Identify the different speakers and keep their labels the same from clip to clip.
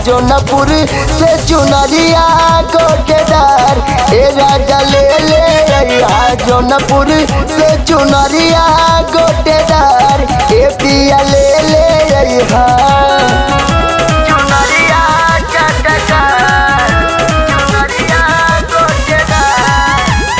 Speaker 1: जोनपुर से चुनरिया गोटेदार ए राजा ले ले अइहा जोनपुर से चुनरिया गोटेदार ए पिया ले ले अइहा चुनरिया चटकार चुनरिया गोटेदार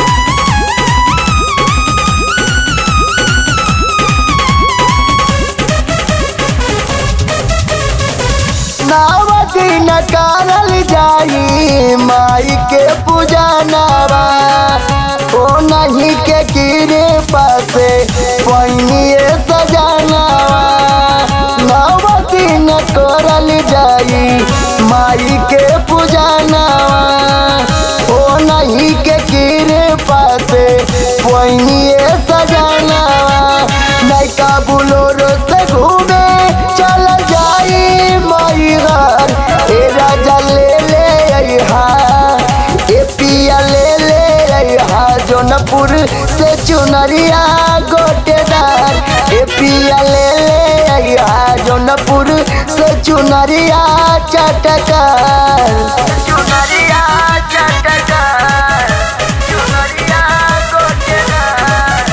Speaker 1: नावती न करल जाई माई के पूजा नवा ओ नहीं के गिरे पासे पहिनिए सजनवा नावती न करल जाई माई के पूजा नवा ओ नहीं के गिरे पासे पहिनिए सजनवा नैका बुलोरो से घूमे चल जाई माई घर ए राजा ले ले अइहा ए पिया ले ले अइहा जोनपुर से चुनरिया गोटेदार ए पिया ले ले अइहा जोनपुर से चुनरिया चटकार चुनरिया चटकार चुनरिया गोटेदार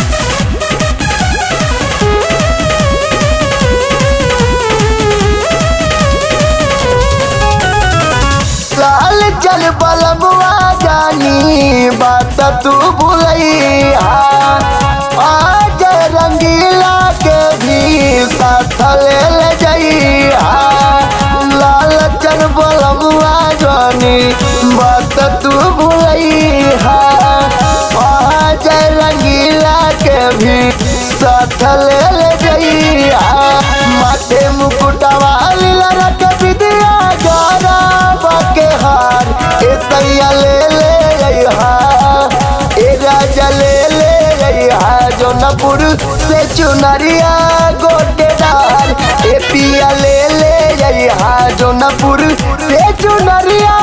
Speaker 1: लाल चल बलमुआ जानी बात तू भूलैया आज रंगीला के भी साथ ले ले जइया लाल चल बलमुआ जानी बात तू भूलैया आज रंगीला के भी साथ ले ले जइया माथे मुकुटवा लीला रख विद्या गारा बाके हार ए सैया ले ले अइहा ए राजा ले ले अइहा जोनपुर से चुनरिया गोटेदार ए पिया ले ले अइहा जोनपुर से चुनरिया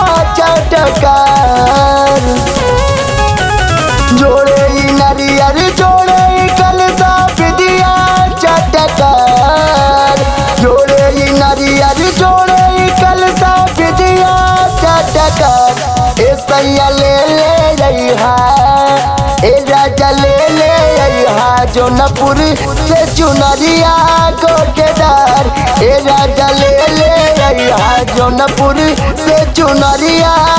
Speaker 1: चटकार जोड़े ई नरियर जोड़े ई कलसा विदिया चटकार जोड़े ई नरियर जोड़े ई कलसा विदिया चटकार ए सैया ले ले रहा ए राजा ले ले रहा जोनपुर से चुनरिया गोटेदार ए राजा ले ले रहा जोनपुर से चुनरिया